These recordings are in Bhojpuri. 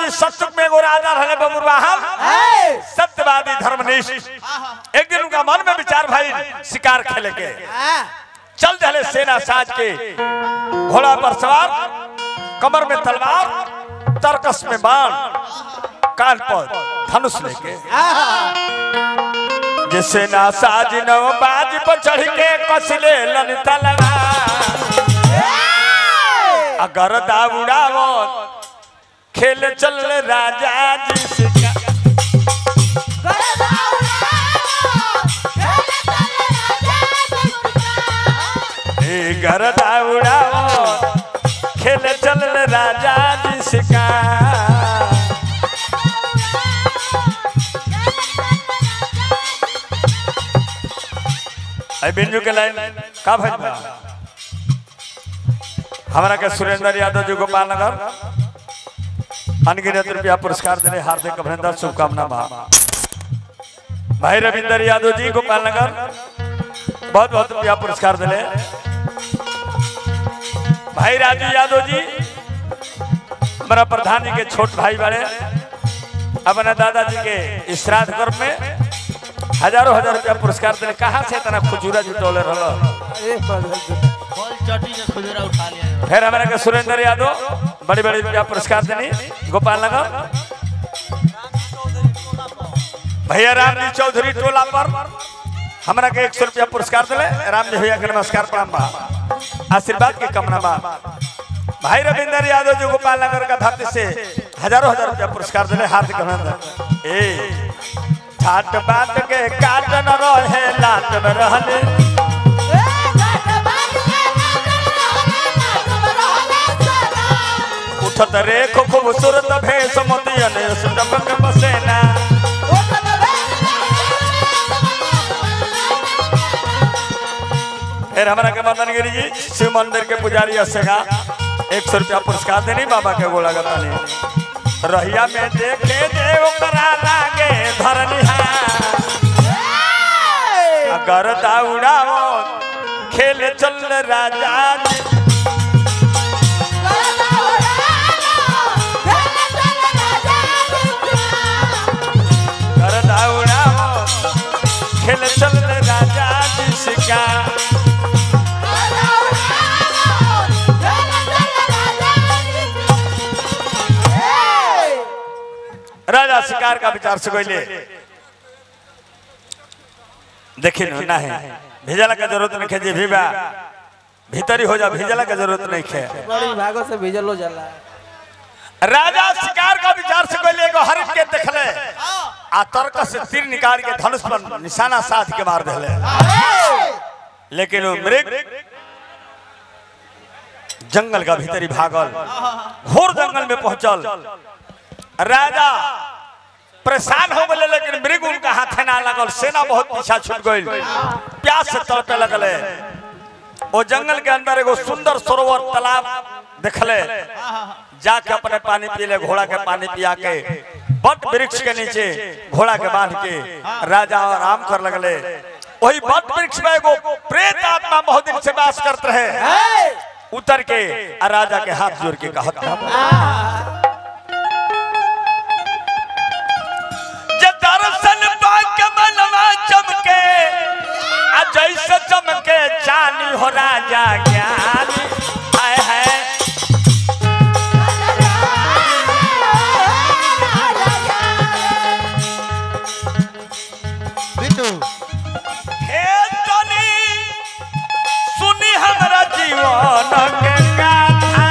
जी सत्युग में एगो राजा रहे बबुरवा हम सत्यवादी धर्मनिष्ठ एक दिन उनका मन में विचार भाई शिकार खेले के चल चले सेना साज के घोड़ा पर सवार कमर में तलवार तरकस में बाण कान पर धनुष लेके जैसे ना साज नव बाज पर चढ़ के कसले लन तलवार अगर दाउड़ावो खेल चल राजा जी शिकार ए घर दाउड़ावो खेल चल राजा जी शिकार आई बिंजू के लाइन का भइल बा हमरा के सुरेंद्र यादव जी गोपाल नगर अनगिनत रुपया पुरस्कार देने हार्दिक अभिनंदन शुभकामना बा भाई रविंदर यादव जी गोपाल नगर बहुत बहुत रुपया पुरस्कार दिले भाई राजू यादव जी हमारा प्रधान जी के छोट भाई बड़े अपने दादाजी के श्राद्ध कर्म में हजारों हजार रुपया पुरस्कार दिले कहाँ से इतना खुजूरा जुटौले रहो फल चटी के खुजरा उठा लिया फिर हमारे के सुरेंद्र यादव बड़ी बड़ी रुपया पुरस्कार देनी गोपाल नगर भैया राम जी चौधरी टोला पर हमरा के एक सौ रुपया पुरस्कार दिले राम जी भैया के नमस्कार प्रणाम बा आशीर्वाद के कामना बा भाई रविंदर यादव जी गोपाल नगर का धरती से हजारों हजार रुपया पुरस्कार दिले हार्दिक अभिनंदन ए ठाट बाट के काट न रहे लाट में रहले उठत रे खूब खूबसूरत भेष मोतियन सुटक बसेना फिर हमारा के मदन गिरी जी शिव मंदिर के पुजारी असेगा एक सौ रुपया पुरस्कार देनी बाबा के गोला गतानी रहिया में देखे जे ओकरा लागे धरनिहा अगर दाउड़ाओ खेल चल राजा जी कर दाउड़ाओ खेल चल राजा जी शिकार राजा शिकार का विचार से कोई देखिए न, ना है भेजला का जरूरत नहीं है जे भी बा भीतरी हो जा भेजला का जरूरत नहीं है बड़ी भागो से भेजल हो जाला राजा शिकार का विचार से कोई एगो हरिफ के देखले आ तर्क से तीर निकाल के धनुष पर निशाना साध के मार देले लेकिन वो मृग जंगल का भीतरी भागल घोर जंगल में पहुंचल राजा परेशान हो गए लेकिन मृग उनका हाथे ना लगल सेना बहुत पीछा छूट गई प्यास से तड़पे लगले वो जंगल के अंदर एगो सुंदर सरोवर तालाब देखले जाके अपने पानी पी ले घोड़ा के पानी पिया के बट वृक्ष के नीचे घोड़ा के बांध के राजा आराम कर लगले वही बट वृक्ष में एगो प्रेत आत्मा बहुत दिन से वास करते रहे उतर के आ राजा के हाथ जोड़ के कहत जे दर्शन पाक मनवा चमके आ जैसे चमके चांदी हो राजा ज्ञानी हाय हाय बिट्टू हे तनी सुनी हमरा जीवन के गाथा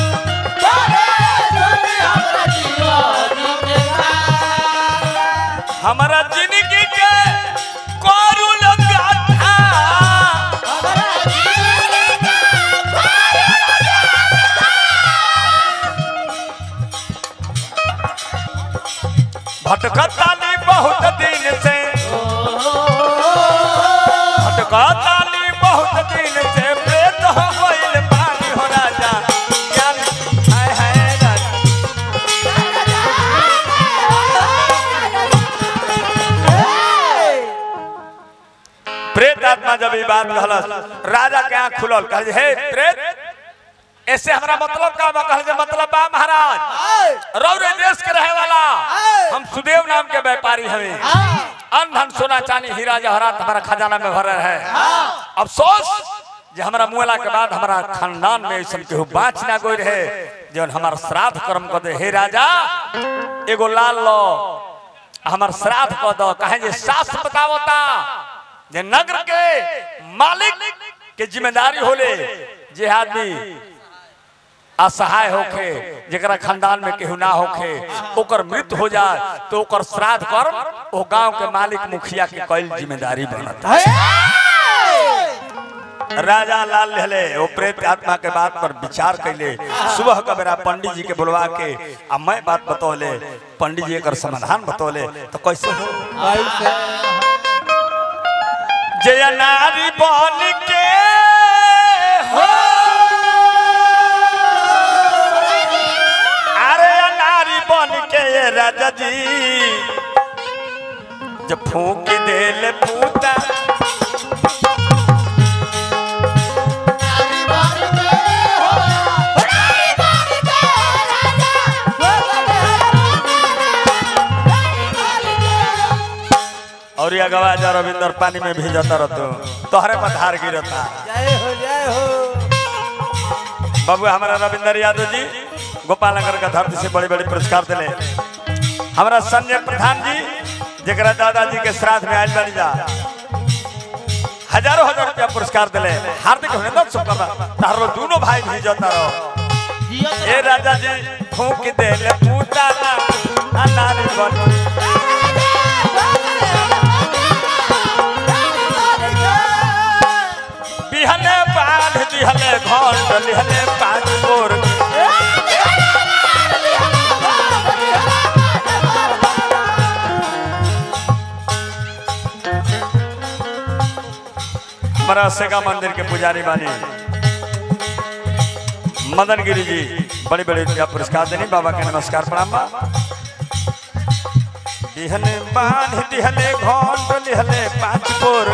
हमरा जिंदगी के करुण गाथा भटकतानी बहुत दिन से भटकतानी बहुत दिन से प्रेत हो गइल पानी हो राजा ज्ञान हाय हाय राजा प्रेत आत्मा जब ये बात कहलस राजा के आंख खुलल कहे हे प्रेत ऐसे हमरा मतलब का बा कहल जे मतलब बा महाराज रौरे देश के सुदेव नाम के व्यापारी हमें अन धन सोना चांदी हीरा जवाहरात हमारा खजाना में भरल है अफसोस जे हमारा मुएला के बाद हमारा खानदान में ऐसा केहू बाँच ना गोई रहे जौन हमार श्राद्ध कर्म कर दे हे राजा एगो लाल लो हमार श्राद्ध कर दो कहे जे शास्त्र बतावता जे नगर के मालिक के जिम्मेदारी होले जे आदमी असहाय होखे जेकरा खानदान में केहू ना होखे ओकर मृत्यु हो जाए तो ओकर श्राद्ध कर्म ओ गांव के मालिक मुखिया के कईल जिम्मेदारी बनता राजा लाल लहले वो प्रेत आत्मा के बात पर विचार कैले सुबह का बेरा पंडित जी के बुलवा के आ मैं बात बतौले पंडित जी एकर समाधान बतौले तो कैसे हो जय नारी बन के हो अरे नारी बन के ये राजा जी जब फूक देले पूता और ये गवा जा रविंदर पानी में भीजता रहतो तोहरे पर धार गिरता जय हो जय हो बाबू हमारा रविंदर यादव जी गोपाल नगर का धरती से बड़े बड़े पुरस्कार दिले हमारा संजय प्रधान जी जरा दादाजी के श्राद्ध में आयल बनी जा हजारों हजार रुपया पुरस्कार दिले हार्दिक अभिनंदन शुभकामना तारो दोनों भाई भी जाता रहो जियो तो ए राजा जी फूक दे ले पूता ना अनारी बन बिहले बांध दिहले घंट लिहले पांच बोर हमारा सेगा मंदिर के पुजारी बानी मदन गिरी जी बड़ी बड़ी रुपया पुरस्कार देनी बाबा के नमस्कार प्रणाम बा दिहले बांध दिहले घंट लिहले पांच बोर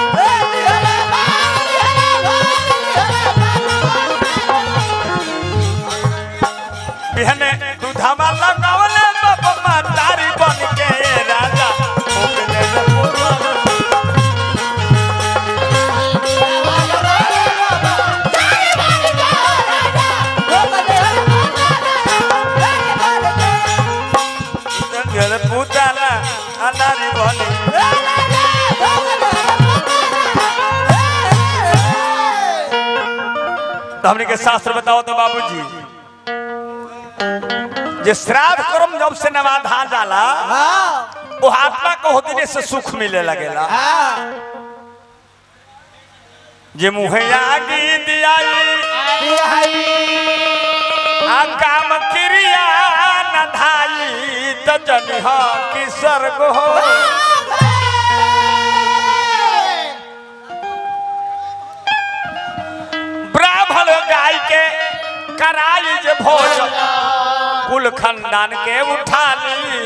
बिहने दूधामा लगावले बाबा तारी बन के राजा फूक दे ले पूरा। गल पूताला अनारी बनी तो हमने के शास्त्र बताओ तो बाबूजी जे श्राद्ध कर्म जब से नवाधा जाला वो आत्मा को होती से सुख मिले लगेला जे मुहे आगी दियाई आ काम क्रिया न धाई त जनिह कि स्वर्ग हो ब्राह्मण गाय के कराई जे भोज कुल खानदान के उठा ली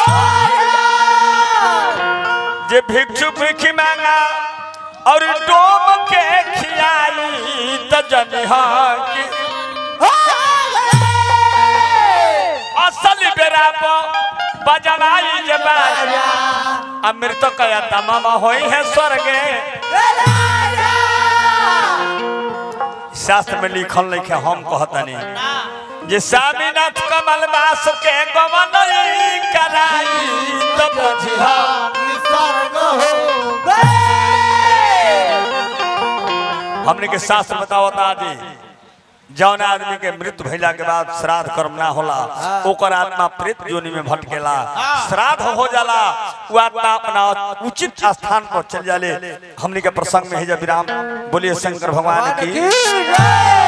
जे भिक्षु भिक्षी मांगा और डोम के खियाई त जनिह कि असल बेरा पर बजवाई जे बाजा अमृत कया तमाम होई है स्वर्गे शास्त्र में लिखल लिखे हम कहतनी जे स्वामीनाथ कमल बास के गवन कराई तो बुझिहा हमने के शास्त्र बतावता आदि जौन आदमी के मृत्यु भइला के बाद श्राद्ध कर्म ना होला ओकर आत्मा प्रेत योनि में भटकेला श्राद्ध हो जाला वो आत्मा अपना उचित स्थान पर चल जाले हमने के प्रसंग में है जब विराम बोलिए शंकर भगवान की